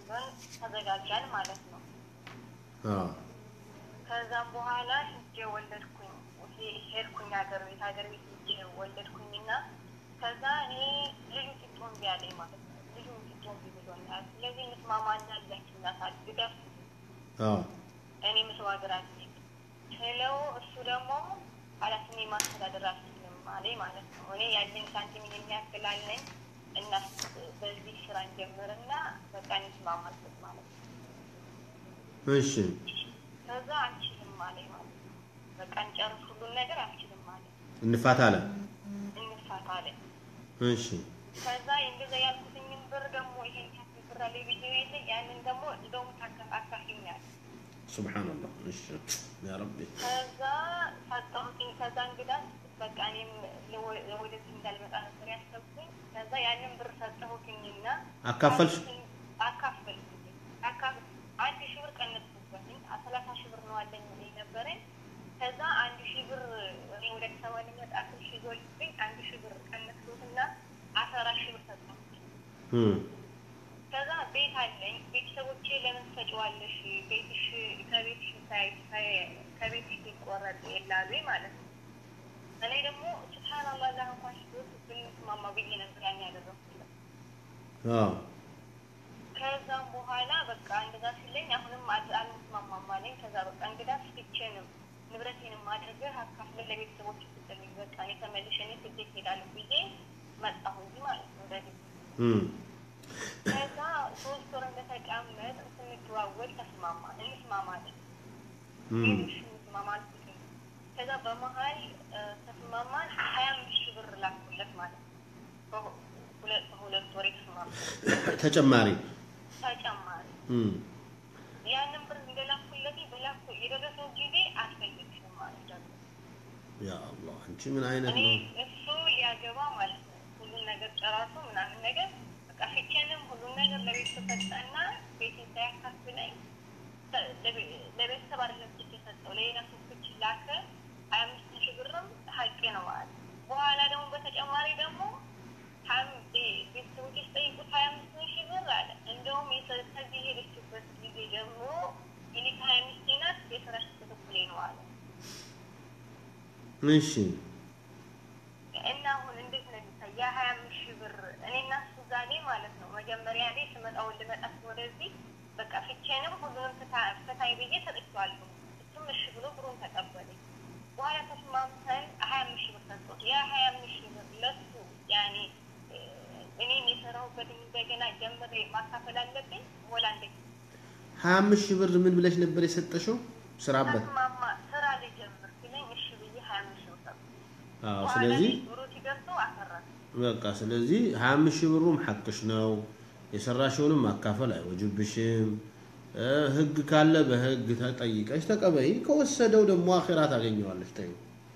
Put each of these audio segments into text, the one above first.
ብለን ተዘጋጃን ማለት ነው። አዎ ከዛም በኋላ ሂጄ ወለድኩኝ። ሄ- ሄድኩኝ ሀገር ቤት ሀገር ቤት ሂጄ ወለድኩኝና ከዛ እኔ ልዩ ጢጦ እምቢ አለኝ ማለት ነው። ልዩ ጢጦ እምቢ ብሎኛል። ስለዚህ ምስማማና ልጃችን እናሳድጋት አዎ እኔ ምሰው ሀገር አልሄድም ስለው እሱ ደግሞ ኃላፊኔ ማስተዳደር አልችልም አለኝ ማለት ነው። እኔ ያለኝ ሳንቲም የሚያክል አለኝ እና በዚህ ስራ እንጀምርና በቃ እንስማማበት ማለት ነው። እሺ ከዛ አልችልም አለኝ ማለት ነው። በቃ እንጨርስ ሁሉን ነገር አልችልም አለኝ። እንፋታ አለ። እንፋታ አለኝ። እሺ ከዛ እንደዛ ያልኩትኝን ብር ደግሞ ይሄን ያክል ብር አለኝ ብዬ የለ ያንን ደግሞ እንደውም ታከፍ አካፍኛል ሱብሓነላህ። እሺ ያ ረቢ ከዛ ሰጠሁትኝ። ከዛ እንግዳ በቃ እኔም ለወ- ወደዚህ እንዳልመጣ ነበር ያሰብኩኝ። ከዛ ያንን ብር ሰጠሁትኝና አካፈልሽ? አካፈልኩኝ። አካፍ- አንድ ሺህ ብር ቀነስኩበትኝ። ሰላሳ ሺህ ብር ነው አለኝ የነበረኝ። ከዛ አንድ ሺህ ብር እኔ ወደ አዲስ አበባ ልመጣ አስር ሺህ ይዞልብኝ አንድ ሺህ ብር ቀነስኩትና አስራ አራት ሺህ ብር ሰጠሁትኝ። እም ከዛ ቤት አለኝ። ቤተሰቦቼ ለምን ትሰጪዋለሽ? ቤትሽ ከቤትሽ ሳይ- ሳይ- ከቤትሽ ሊቆረጥ የላሉ ማለት ነው። እኔ ደግሞ ስብሓንላህ ላ እንኳን ሽዶት ብንስማማ ብዬ ነበር ያን ያደረኩት። አዎ ከዛም በኋላ በቃ እንደዛ ሲለኝ አሁንም አድ- አልስማማም አለኝ። ከዛ በቃ እንግዳ ስልቼንም ንብረቴንም አድርገህ አካፍለን ለቤተሰቦች ስጥልኝ፣ በቃ እኔ ተመልሼ እኔ ስደት ሄዳለሁ ብዬ መጣሁ እንጂ ማለት ነው ወደዚህ እም ከዛ ሶስት ወር እንደተቀመጥ ስንደዋወል ተስማማ እንስማማለን። እም ሌሎች እንስማማ አልኩትኝ። ከዛ በመሀል እ፣ ተስማማን ሀያ አምስት ሺህ ብር ላኩለት ማለት ነው። በሁ- ሁለት በሁለት ወር የተስማማ ተጨማሪ ተጨማሪ እም ያንን ብር እንደላኩለት በላኩ የደረሰው ጊዜ አልፈልግሽም ማለት ደግሞ ያ አላህ አንቺ ምን አይነት እኔ ነው? እሱ ሊያገባ ማለት ነው ሁሉን ነገር ጨራሱ ምናምን ነገር በቃ ፍቼንም ሁሉን ነገር ለቤተሰብ ሰጠና ቤቴን ሳያካፍለኝ ተ- ለቤ- ለቤተሰብ አይደለም ስጭ የሰጠው ለሌላ ሰዎች ላከ። ሀያ አምስት ሺህ ብርም ሀቄ ነው ማለት ነው። በኋላ ደግሞ በተጨማሪ ደግሞ ሀም- ቤ- ቤተሰቦች ሲጠይቁት ሀያ አምስት ሺህ ብር አለ። እንደውም የሰ- ከዚህ የሄደችበት ጊዜ ጀምሮ እኔ ከሀያ አምስት ናት የስራሽ ክትትሌ ነው አለ። እሺ እና አሁን እንዴት ነው የሚታይ? ያ ሀያ አምስት ሺህ ብር እኔ እና እሱ ዛሬ ማለት ነው መጀመሪያ ላይ ስመጣውን ልመጣ ወደዚህ በቃ ፍቼንም ሁሉንም ፍታ- ፍታይ ብዬ ሰጥቼዋለሁ። እሱም እሺ ብሎ ብሩን ተቀበለኝ። በኋላ ተስማምተን ሀያ አምስት ሺህ ብር ሰጠሁት። ያ ሀያ አምስት ሺህ ብር ለሱ ያኔ እ፣ እኔም የሰራሁበትን እንደገና ጀምሬ ማካፈል አለብኝ ወላ እንዴት? ሀያ አምስት ሺህ ብር ምን ብለሽ ነበር የሰጠሽው? ስራበት። ተስማማ ስራ ልጀምር ሲለኝ እሺ ብዬ ሀያ አምስት ሺህ ብር ሰጠሁት። አዎ በኋላ ስለዚህ ላይ ብሩ ሲደርሰው አፈረሰ። በቃ ስለዚህ ሀያ አምስት ሺህ ብሩም ሐቅሽ ነው። የሰራሽውንም ማካፈል አይወጅብሽም። እ፣ ህግ ካለ በህግ ተጠይቀሽ ተቀበይ። ከወሰደው ደግሞ አኺራ ታገኘዋለሽ። ተይው።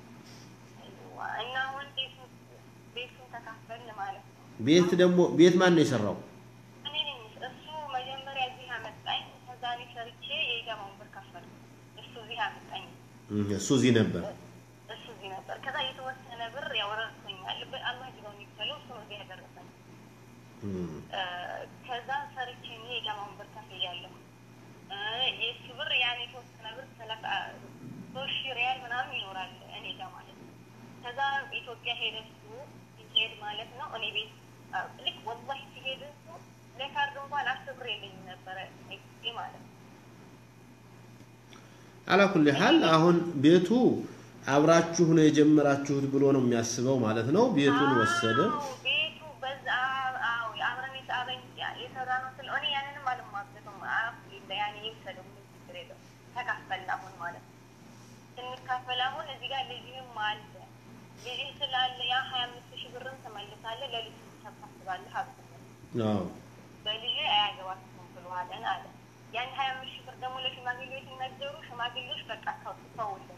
እና አሁን ቤቱን ቤቱን ተካፈልን ማለት ነው። ቤት ደግሞ ቤት ማን ነው የሰራው? እኔ ነኝ እሱ መጀመሪያ እዚህ አመጣኝ። ከዛ እኔ ሰርቼ የኢጃማውን ብር ከፈልኩ። እሱ እዚህ አመጣኝ። እህ፣ እሱ እዚህ ነበር። እሱ እዚህ ነበር። ከዛ የተወሰነ ብር ያወረድኩኛል። በአላህ ጅሮ የሚባለው እሱ ነው እዚህ ያደረሰኝ። እም፣ እ፣ ከዛ ሰርቼ እኔ የኢጃማውን ብር ከፍያለሁ። እ፣ የእሱ ብር ያን የተወሰነ ብር ሰላሳ ሶስት ሺህ ሪያል ምናምን ይኖራል እኔ ጋር ማለት ነው። ከዛ ኢትዮጵያ ሄደ እሱ ሲሄድ ማለት ነው እኔ ቤት አ፣ ልክ ወላሂ ሲሄድ እሱ ለካርድ እንኳን አስር ብር የለኝም ነበረ ጊዜ ማለት ነው። አላኩል ሀል አሁን ቤቱ አብራችሁ ነው የጀመራችሁት ብሎ ነው የሚያስበው ማለት ነው። ቤቱን ወሰደ። አዎ፣ ቤቱ በዛ አዎ አብረን የተ- አብረን የሰራ ነው ስለ እኔ ያንንም አልማገጥም አፍሊላ ያኔ ይውሰደው ምንም ችግር የለውም። ተካፈልን አሁን ማለት ነው። ስንካፈል አሁን እዚህ ጋር ልጅህም አለ ልጅህ ስላለ ያ ሀያ አምስት ሺህ ብርን ትመልሳለህ ለልጅ ታሳስባለህ አብት አዎ በልጅ አያገባትም ብለዋለን አለ። ያን ሀያ አምስት ሺህ ብር ደግሞ ለሽማግሌዎች ሲነገሩ ሽማግሌዎች በቃ ተው ተውልን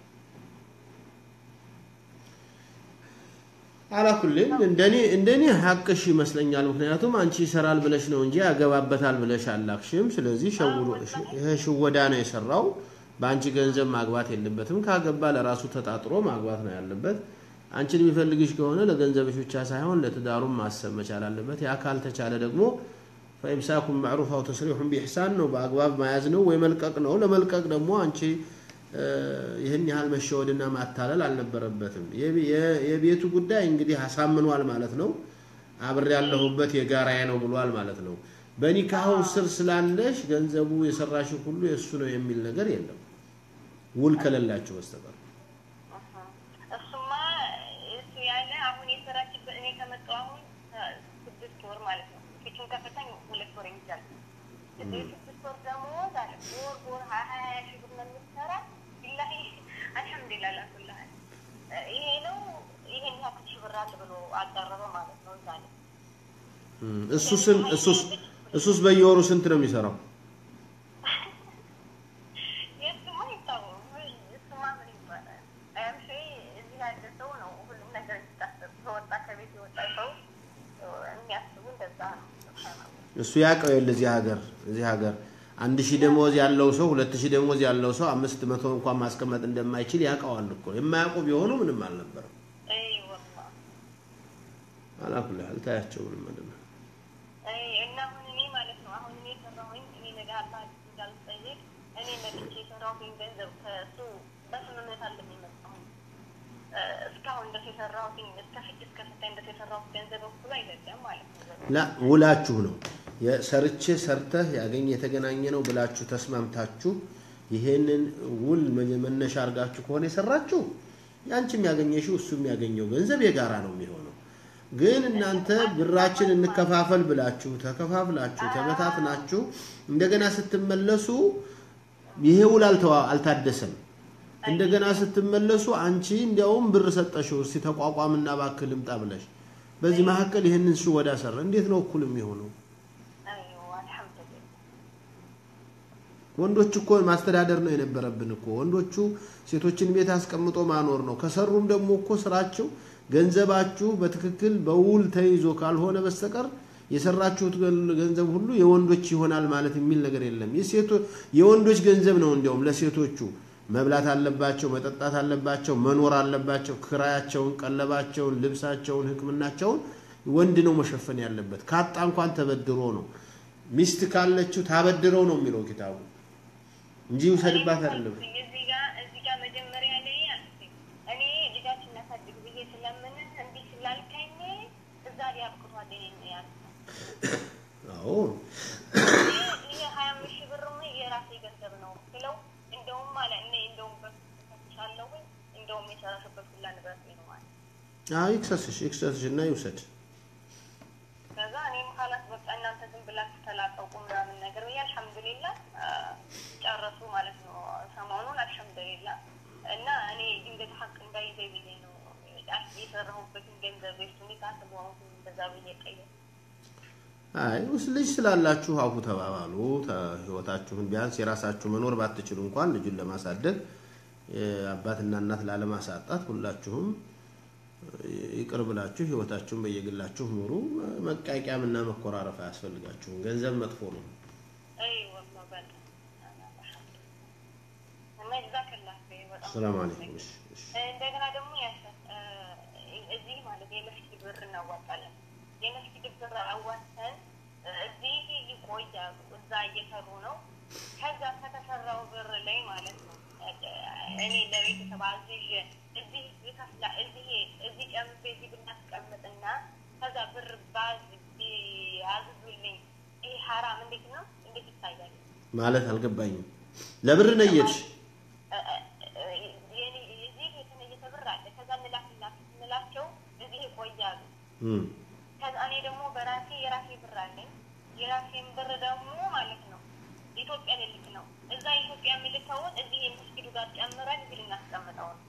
አላኩልም እንደኔ እንደኔ ሀቅሽ ይመስለኛል። ምክንያቱም አንቺ ይሰራል ብለሽ ነው እንጂ ያገባበታል ብለሽ አላክሽም። ስለዚህ ሸውዶ ይሄ ሽወዳ ነው የሰራው። በአንቺ ገንዘብ ማግባት የለበትም። ካገባ ለራሱ ተጣጥሮ ማግባት ነው ያለበት። አንቺን የሚፈልግሽ ከሆነ ለገንዘብሽ ብቻ ሳይሆን ለትዳሩም ማሰብ መቻል አለበት። ያ ካልተቻለ ደግሞ ፈኢምሳኩም ማዕሩፍ አው ተስሪሑን ቢኢሕሳን ነው፣ በአግባብ መያዝ ነው ወይ መልቀቅ ነው። ለመልቀቅ ደግሞ አንቺ ይህን ያህል መሸወድና ማታለል አልነበረበትም። የቤቱ ጉዳይ እንግዲህ አሳምኗል ማለት ነው። አብሬ ያለሁበት የጋራዬ ነው ብሏል ማለት ነው። በኒካሁ ስር ስላለሽ ገንዘቡ የሰራሽው ሁሉ የእሱ ነው የሚል ነገር የለም ውል ከሌላቸው በስተቀር እሱማ እሱ ያለ አሁን የሰራችበት እኔ ከመጣሁ አሁን ስድስት ወር ማለት ነው። ፊቱን ከፈታኝ ሁለት ወር ይይዛል። ስድስት ወር ደግሞ ዛሬ ወር ወር ሀያ ሀያ ሺህ ብር ነው የምትሰራ። ቢላሂ አልሐምዱሊላህ ላኩልህ ይሄ ነው ይሄን ያክል ሺህ ብር አለ ብሎ አቀረበ ማለት ነው። እዛ ላይ እሱስን እሱስ እሱስ በየወሩ ስንት ነው የሚሰራው? የእሱማ ይታወቅ እሱማ ምን ይባላል? አያምሽ እዚህ ያለ ሰው ነው ሁሉም ነገር ሲታሰብ ከወጣ ከቤት የወጣ ሰው የሚያስቡ እንደዛ ነው። እሱ ያውቀው የለ እዚህ ሀገር እዚህ ሀገር አንድ ሺህ ደሞዝ ያለው ሰው ሁለት ሺህ ደሞዝ ያለው ሰው አምስት መቶ እንኳን ማስቀመጥ እንደማይችል ያውቀዋል እኮ። የማያውቁ ቢሆኑ ምንም አልነበረም። አላኩል ያህል ታያቸው ምንም ምንድን ነው እና አሁን እኔ ማለት ነው አሁን እኔ የሰራሁኝ እኔ ነገ አላህ እንዳልጠይቅ እኔ መጥቼ የሰራሁኝ ገንዘብ ከእሱ በስምምነት አለ የሚመጣሁኝ እስካሁን ድረስ የሰራሁትኝ እስከ ፍጭ እስከ ፈታኝ ድረስ የሰራሁት ገንዘብ እኩል አይደለም ማለት ነው። ላ ውላችሁ ነው ሰርቼ ሰርተህ ያገኝ የተገናኘ ነው ብላችሁ ተስማምታችሁ ይሄንን ውል መነሻ አድርጋችሁ ከሆነ የሰራችሁ ያንቺም ያገኘሽው እሱ የሚያገኘው ገንዘብ የጋራ ነው የሚሆነው። ግን እናንተ ብራችን እንከፋፈል ብላችሁ ተከፋፍላችሁ ተበታትናችሁ እንደገና ስትመለሱ ይሄ ውል አልታደሰም። እንደገና ስትመለሱ አንቺ እንዲያውም ብር ሰጠሽው እስቲ ተቋቋምና እባክህ ልምጣ ብለሽ በዚህ መካከል ይህንን ሽወዳ ሰራ። እንዴት ነው እኩል የሚሆነው? ወንዶች እኮ ማስተዳደር ነው የነበረብን እኮ ወንዶቹ ሴቶችን ቤት አስቀምጦ ማኖር ነው። ከሰሩም ደግሞ እኮ ስራቸው ገንዘባችሁ በትክክል በውል ተይዞ ካልሆነ በስተቀር የሰራችሁት ገንዘብ ሁሉ የወንዶች ይሆናል ማለት የሚል ነገር የለም። የወንዶች ገንዘብ ነው እንዲያውም ለሴቶቹ መብላት አለባቸው፣ መጠጣት አለባቸው፣ መኖር አለባቸው። ክራያቸውን፣ ቀለባቸውን፣ ልብሳቸውን፣ ሕክምናቸውን ወንድ ነው መሸፈን ያለበት። ካጣ እንኳን ተበድሮ ነው። ሚስት ካለችው ታበድረው ነው የሚለው ኪታቡ እንጂ ውሰድባት አይደለም። እዚህ ጋር እዚህ ጋር መጀመሪያ ላይ እኔ ልጃችን እናሳድግ ብዬ ስለምን እንዲህ ስላልከኝ እዛ ላይ አብቅቷል ያል አዎ ይሄ ሀያ አምስት ሺህ ብር የራሴ ገንዘብ ነው ስለው እንደውም አለ እኔ እንደውም በሳለሁ እንደውም የሰራሽበት ሁላ ንብረት ነው ማለት አዎ ይክሰስሽ ይክሰስሽ እና ይውሰድ። ከዛ እኔም ካላት በቃ እናንተ ዝም ብላችሁ ተላቀቁ ምናምን ነገር ብዬ አልሐምዱሊላ ጨረሱ ማለት ነው ሰሞኑን አልሐምዱሊላ እና እኔ ድንገት ሀቅ እንዳይዘኝ ብዬ ነው የሰራሁበትን ገንዘብ ሱ ኒካስ መሆኑን እንደዛ ብዬ ቀየር አይ ውስጥ ልጅ ስላላችሁ አፉ ተባባሉ። ህይወታችሁን ቢያንስ የራሳችሁ መኖር ባትችሉ እንኳን ልጁን ለማሳደግ አባትና እናት ላለማሳጣት ሁላችሁም ይቅር ብላችሁ ህይወታችሁን በየግላችሁ ኑሩ። መቃቂያምና መኮራረፍ አያስፈልጋችሁም። ገንዘብ መጥፎ ነው። ሰላም አለይኩም። እንደገና ደግሞ እዚህ ማለት የመስጊድ ብር እናዋጣለን። የመስጊድ ብር አዋጥተን እዚህ ይቆያሉ። እዛ እየሰሩ ነው። ከዛ ከተሰራው ብር ላይ ማለት ነው እኔ ለቤተሰብ አዝዤ እዚህ ይከፍላ እዚህ እዚህ ጨምቤ እዚህ ብናስቀምጥና ከዛ ብር ባዝ አዝዙልኝ ይሄ ሀራም እንዴት ነው? እንዴት ይታያል? ማለት አልገባኝም። ለብር ነየትሽ እዚህ የተነየተ ብር አለ። ከዛ እንላቸው እዚህ ይቆያሉ። ከዛ እኔ ደግሞ በራሴ የራሴ ብር አለኝ። የራሴን ብር ደግሞ ማለት ነው ኢትዮጵያ ልልክ ነው። እዛ ኢትዮጵያ የሚልከውን እዚህ የመስጊዱ ጋር ጨምረን እዚህ ልናስቀምጠው ነው።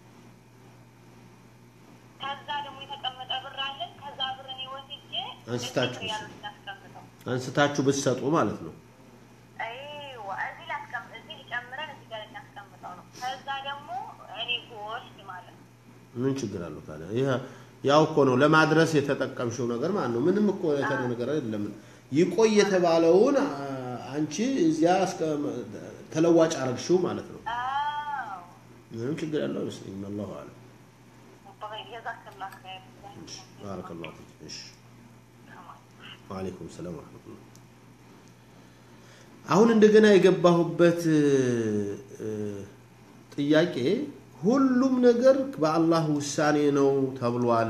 ከዛ ደግሞ የተቀመጠ ብር አለን። ከዛ ብር እኔ ወስጄ አንስታችሁ ያሉ ልናስቀምጠው አንስታችሁ ብትሰጡ ማለት ነው። አይዋ እዚህ ላስቀምጥ እዚህ ጨምረን እዚህ ጋር ልናስቀምጠው ነው። ከዛ ደግሞ እኔ ጎስድ ማለት ነው ምን ችግር አለው ታዲያ? ይሄ ያው እኮ ነው ለማድረስ የተጠቀምሽው ነገር ማለት ነው። ምንም እኮ የተረ ነገር አይደለም። ይቆይ የተባለውን አንቺ እዚያ እስከ ተለዋጭ አረግሽው ማለት ነው። አዎ ምንም ችግር ያለው አይመስለኝም። አላሁ አለም። ጀዛከላህ ኸይር ባረከላሁ ፊክ። እሺ ወአለይኩም ሰላም ወረሕመቱላህ አሁን እንደገና የገባሁበት ጥያቄ ሁሉም ነገር በአላህ ውሳኔ ነው ተብሏል።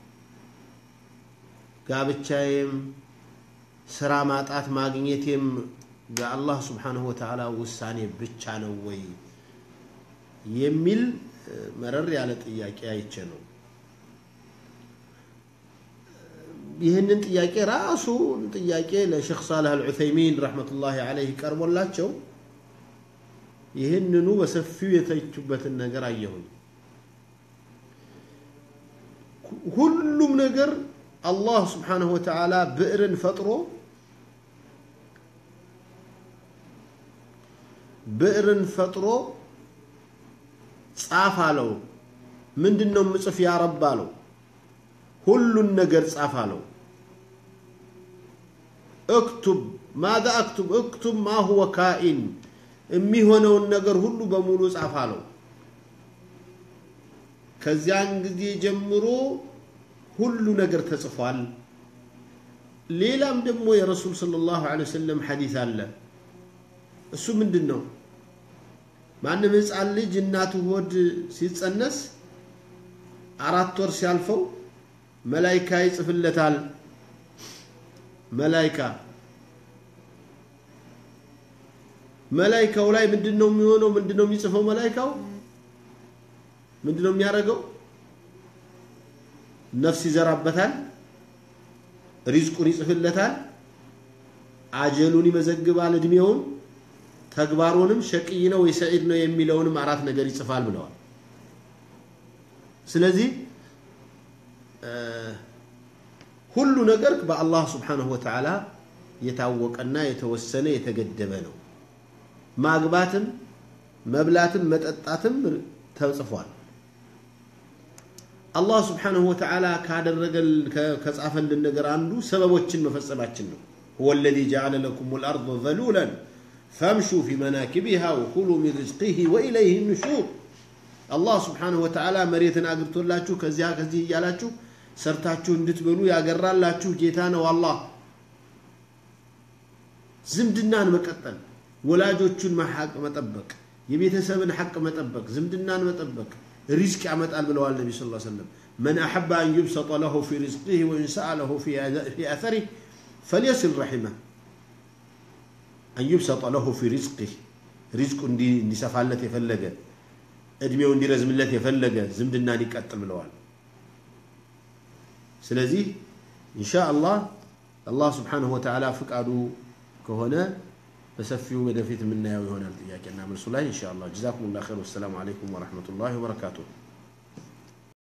ጋብቻዬም ስራ ማጣት ማግኘቴም በአላህ ስብሓንሁ ወተዓላ ውሳኔ ብቻ ነው ወይ የሚል መረር ያለ ጥያቄ አይቼ ነው። ይህንን ጥያቄ ራሱ ጥያቄ ለሼክ ሳልህ አልዑሰይሚን ረሕመቱላሂ ዓለይህ ቀርቦላቸው ይህንኑ በሰፊው የተቹበትን ነገር አየሁኝ። ሁሉም ነገር አላህ ስብሓንሁ ወተዓላ ብዕርን ፈጥሮ ብዕርን ፈጥሮ ጻፍ አለው። ምንድን ነው ምጽፍ ያረብ አለው። ሁሉን ነገር ጻፍ አለው። እክቱብ ማዛ አክቱብ እክቱብ ማ ሁወ ካኢን የሚሆነውን ነገር ሁሉ በሙሉ ጻፍ አለው። ከዚያን ጊዜ ጀምሮ ሁሉ ነገር ተጽፏል። ሌላም ደግሞ የረሱል ሰለላሁ ዐለይሂ ወሰለም ሐዲስ አለ። እሱ ምንድን ነው? ማንም ህፃን ልጅ እናቱ ሆድ ሲጸነስ አራት ወር ሲያልፈው መላይካ ይጽፍለታል። መላይካ መላይካው ላይ ምንድን ነው የሚሆነው? ምንድን ነው የሚጽፈው? መላይካው ምንድን ነው የሚያደርገው? ነፍስ ይዘራበታል፣ ሪዝቁን ይጽፍለታል፣ አጀሉን ይመዘግባል፣ እድሜውን፣ ተግባሩንም ሸቅይ ነው ወይ ሰዒድ ነው የሚለውንም አራት ነገር ይጽፋል ብለዋል። ስለዚህ ሁሉ ነገር በአላህ ስብሓንሁ ወተዓላ የታወቀና የተወሰነ የተገደበ ነው። ማግባትም መብላትም መጠጣትም ተጽፏል። አላህ ስብሓንሁ ወተዓላ ካደረገል ከጻፈልን ነገር አንዱ ሰበቦችን መፈጸማችን ነው። ሁወ ለዚ ጀዓለ ለኩም ልአርض ዘሉላን ፈምሹ ፊ መናኪቢሃ ወኩሉ ሚን ሪዝቂህ ወኢለይህ ኑሹር። አላህ ስብሓንሁ ወተዓላ መሬትን አግብቶላችሁ ከዚያ ከዚህ እያላችሁ ሰርታችሁ እንድትበሉ ያገራላችሁ ጌታ ነው አላህ። ዝምድናን መቀጠል፣ ወላጆቹን ሐቅ መጠበቅ፣ የቤተሰብን ሐቅ መጠበቅ፣ ዝምድናን መጠበቅ ሪዝቅ ያመጣል ብለዋል ነቢ ስ ሰለም መን አሐበ አን ዩብሰጠ ለሁ ፊ ሪዝቂህ ወኢንሰአ ለሁ ፊ አተሪህ ፈልየስል ረሒመህ አን ዩብሰጠ ለሁ ፊ ሪዝቂህ ሪዝቁ እንዲሰፋለት የፈለገ እድሜው እንዲረዝምለት የፈለገ ዝምድናን ይቀጥል ብለዋል። ስለዚህ ኢንሻ አላህ አላህ ስብሓንሁ ወተዓላ ፍቃዱ ከሆነ በሰፊው ወደፊት የምናየው ይሆናል ጥያቄና መልሱ ላይ ኢንሻ አላህ። ጀዛኩሙላህ ኸይር። ወሰላሙ አለይኩም ወረሕመቱላሂ ወበረካቱሁ።